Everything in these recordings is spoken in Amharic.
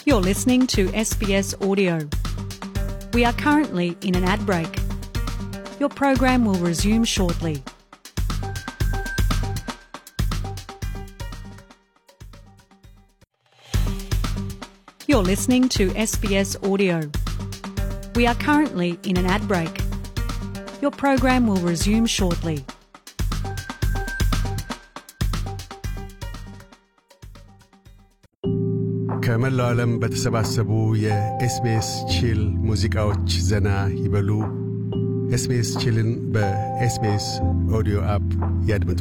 You're listening to SBS Audio. We are currently in an ad break. Your program will resume shortly. You're listening to SBS Audio. We are currently in an ad break. Your program will resume shortly. ከመላው ዓለም በተሰባሰቡ የኤስቢኤስ ቺል ሙዚቃዎች ዘና ይበሉ። ኤስቢኤስ ቺልን በኤስቢኤስ ኦዲዮ አፕ ያድምጡ።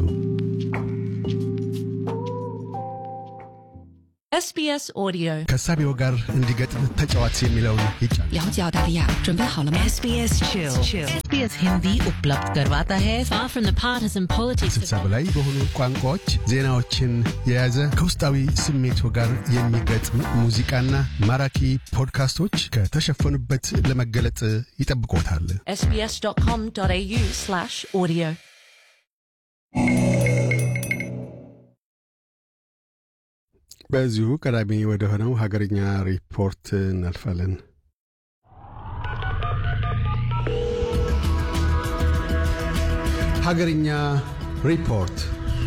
SBS Audio ከሳቢው ጋር እንዲገጥም ተጫዋች የሚለውን ይጫን። 了解澳大利亚，准备好了吗？ SBS Chill. SBS Hindi उपलब्ध करवाता है far from the partisan politics ስልሳ በላይ በሆኑ ቋንቋዎች ዜናዎችን የያዘ ከውስጣዊ ስሜቱ ጋር የሚገጥም ሙዚቃና ማራኪ ፖድካስቶች ከተሸፈኑበት ለመገለጥ ይጠብቆታል። sbs.com.au slash audio በዚሁ ቀዳሚ ወደ ሆነው ሀገርኛ ሪፖርት እናልፋለን። ሀገርኛ ሪፖርት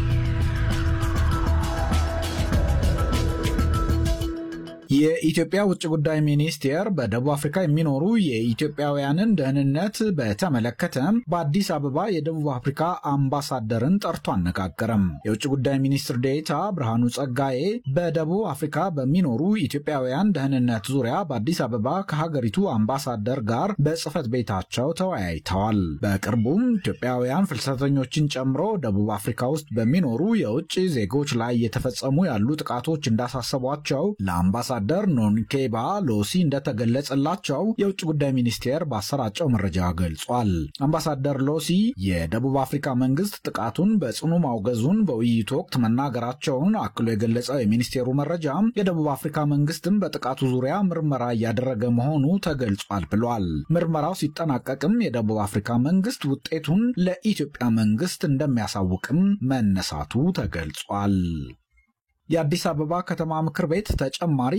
የኢትዮጵያ ውጭ ጉዳይ ሚኒስቴር በደቡብ አፍሪካ የሚኖሩ የኢትዮጵያውያንን ደህንነት በተመለከተ በአዲስ አበባ የደቡብ አፍሪካ አምባሳደርን ጠርቶ አነጋገረም። የውጭ ጉዳይ ሚኒስትር ዴኤታ ብርሃኑ ጸጋዬ በደቡብ አፍሪካ በሚኖሩ ኢትዮጵያውያን ደህንነት ዙሪያ በአዲስ አበባ ከሀገሪቱ አምባሳደር ጋር በጽህፈት ቤታቸው ተወያይተዋል። በቅርቡም ኢትዮጵያውያን ፍልሰተኞችን ጨምሮ ደቡብ አፍሪካ ውስጥ በሚኖሩ የውጭ ዜጎች ላይ እየተፈጸሙ ያሉ ጥቃቶች እንዳሳሰቧቸው ለአምባሳ አምባሳደር ኖንኬባ ሎሲ እንደተገለጸላቸው የውጭ ጉዳይ ሚኒስቴር ባሰራጨው መረጃ ገልጿል። አምባሳደር ሎሲ የደቡብ አፍሪካ መንግስት ጥቃቱን በጽኑ ማውገዙን በውይይቱ ወቅት መናገራቸውን አክሎ የገለጸው የሚኒስቴሩ መረጃ የደቡብ አፍሪካ መንግስትም በጥቃቱ ዙሪያ ምርመራ እያደረገ መሆኑ ተገልጿል ብሏል። ምርመራው ሲጠናቀቅም የደቡብ አፍሪካ መንግስት ውጤቱን ለኢትዮጵያ መንግስት እንደሚያሳውቅም መነሳቱ ተገልጿል። የአዲስ አበባ ከተማ ምክር ቤት ተጨማሪ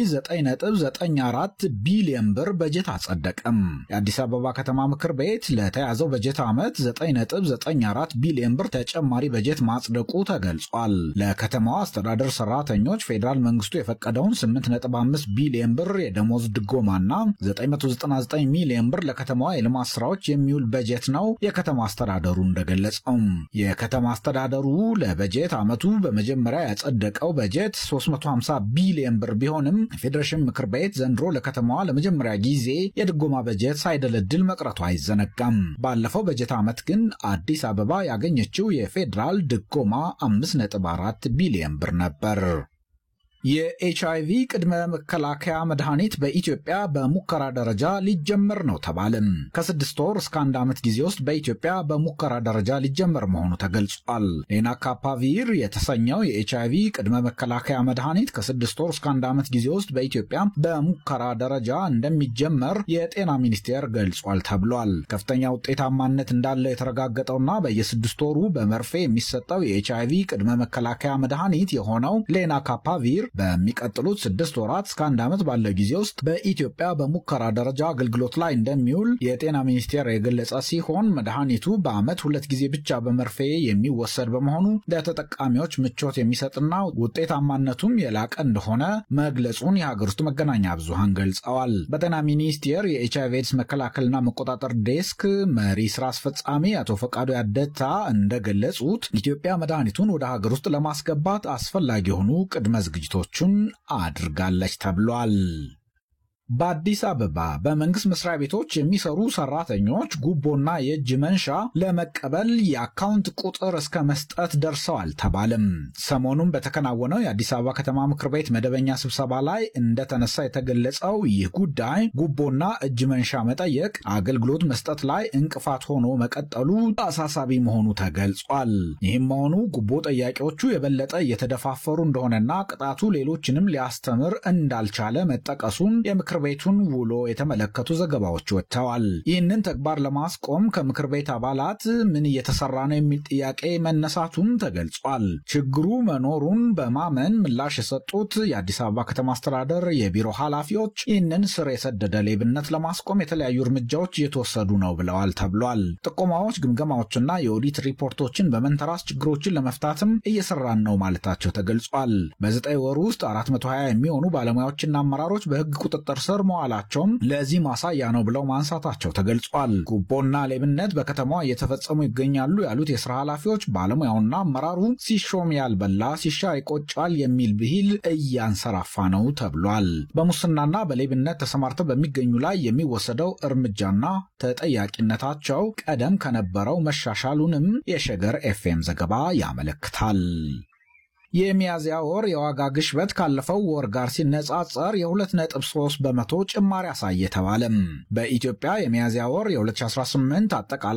9.94 ቢሊዮን ብር በጀት አጸደቀም። የአዲስ አበባ ከተማ ምክር ቤት ለተያዘው በጀት ዓመት 9.94 ቢሊዮን ብር ተጨማሪ በጀት ማጽደቁ ተገልጿል። ለከተማዋ አስተዳደር ሰራተኞች ፌዴራል መንግስቱ የፈቀደውን 8.5 ቢሊዮን ብር የደሞዝ ድጎማና 999 ሚሊዮን ብር ለከተማዋ የልማት ስራዎች የሚውል በጀት ነው የከተማ አስተዳደሩ እንደገለጸው። የከተማ አስተዳደሩ ለበጀት ዓመቱ በመጀመሪያ ያጸደቀው በጀት በጀት 350 ቢሊዮን ብር ቢሆንም የፌዴሬሽን ምክር ቤት ዘንድሮ ለከተማዋ ለመጀመሪያ ጊዜ የድጎማ በጀት ሳይደለድል መቅረቱ አይዘነጋም። ባለፈው በጀት ዓመት ግን አዲስ አበባ ያገኘችው የፌዴራል ድጎማ 5.4 ቢሊዮን ብር ነበር። የኤችአይቪ ቅድመ መከላከያ መድኃኒት በኢትዮጵያ በሙከራ ደረጃ ሊጀመር ነው ተባለም። ከስድስት ወር እስከ አንድ ዓመት ጊዜ ውስጥ በኢትዮጵያ በሙከራ ደረጃ ሊጀመር መሆኑ ተገልጿል። ሌናካፓቪር የተሰኘው የኤችአይቪ ቅድመ መከላከያ መድኃኒት ከስድስት ወር እስከ አንድ ዓመት ጊዜ ውስጥ በኢትዮጵያ በሙከራ ደረጃ እንደሚጀመር የጤና ሚኒስቴር ገልጿል ተብሏል። ከፍተኛ ውጤታማነት እንዳለው የተረጋገጠውና በየስድስት ወሩ በመርፌ የሚሰጠው የኤችአይቪ ቅድመ መከላከያ መድኃኒት የሆነው ሌናካፓቪር በሚቀጥሉት ስድስት ወራት እስከ አንድ ዓመት ባለው ጊዜ ውስጥ በኢትዮጵያ በሙከራ ደረጃ አገልግሎት ላይ እንደሚውል የጤና ሚኒስቴር የገለጸ ሲሆን መድኃኒቱ በዓመት ሁለት ጊዜ ብቻ በመርፌ የሚወሰድ በመሆኑ ለተጠቃሚዎች ምቾት የሚሰጥና ውጤታማነቱም የላቀ እንደሆነ መግለጹን የሀገር ውስጥ መገናኛ ብዙሃን ገልጸዋል። በጤና ሚኒስቴር የኤችአይቪ ኤድስ መከላከልና መቆጣጠር ዴስክ መሪ ስራ አስፈጻሚ አቶ ፈቃዱ ያደታ እንደገለጹት ኢትዮጵያ መድኃኒቱን ወደ ሀገር ውስጥ ለማስገባት አስፈላጊ የሆኑ ቅድመ ዝግጅቶችን አድርጋለች ተብሏል። በአዲስ አበባ በመንግስት መስሪያ ቤቶች የሚሰሩ ሰራተኞች ጉቦና የእጅ መንሻ ለመቀበል የአካውንት ቁጥር እስከ መስጠት ደርሰዋል ተባለም። ሰሞኑን በተከናወነው የአዲስ አበባ ከተማ ምክር ቤት መደበኛ ስብሰባ ላይ እንደተነሳ የተገለጸው ይህ ጉዳይ ጉቦና እጅ መንሻ መጠየቅ አገልግሎት መስጠት ላይ እንቅፋት ሆኖ መቀጠሉ አሳሳቢ መሆኑ ተገልጿል። ይህም መሆኑ ጉቦ ጠያቂዎቹ የበለጠ እየተደፋፈሩ እንደሆነና ቅጣቱ ሌሎችንም ሊያስተምር እንዳልቻለ መጠቀሱን የምክር የምክር ቤቱን ውሎ የተመለከቱ ዘገባዎች ወጥተዋል። ይህንን ተግባር ለማስቆም ከምክር ቤት አባላት ምን እየተሰራ ነው የሚል ጥያቄ መነሳቱም ተገልጿል። ችግሩ መኖሩን በማመን ምላሽ የሰጡት የአዲስ አበባ ከተማ አስተዳደር የቢሮ ኃላፊዎች ይህንን ስር የሰደደ ሌብነት ለማስቆም የተለያዩ እርምጃዎች እየተወሰዱ ነው ብለዋል ተብሏል። ጥቆማዎች፣ ግምገማዎችና የኦዲት ሪፖርቶችን በመንተራስ ችግሮችን ለመፍታትም እየሰራን ነው ማለታቸው ተገልጿል። በዘጠኝ ወር ውስጥ 420 የሚሆኑ ባለሙያዎችና አመራሮች በሕግ ቁጥጥር ስር መዋላቸውም ለዚህ ማሳያ ነው ብለው ማንሳታቸው ተገልጿል። ጉቦና ሌብነት በከተማዋ እየተፈጸሙ ይገኛሉ ያሉት የስራ ኃላፊዎች ባለሙያውና አመራሩ ሲሾም ያልበላ ሲሻር ይቆጫል የሚል ብሂል እያንሰራፋ ነው ተብሏል። በሙስናና በሌብነት ተሰማርተው በሚገኙ ላይ የሚወሰደው እርምጃና ተጠያቂነታቸው ቀደም ከነበረው መሻሻሉንም የሸገር ኤፍኤም ዘገባ ያመለክታል። የሚያዝያ ወር የዋጋ ግሽበት ካለፈው ወር ጋር ሲነጻጸር የ2.3 በመቶ ጭማሪ አሳየ ተባለም። በኢትዮጵያ የሚያዝያ ወር የ2018 አጠቃላይ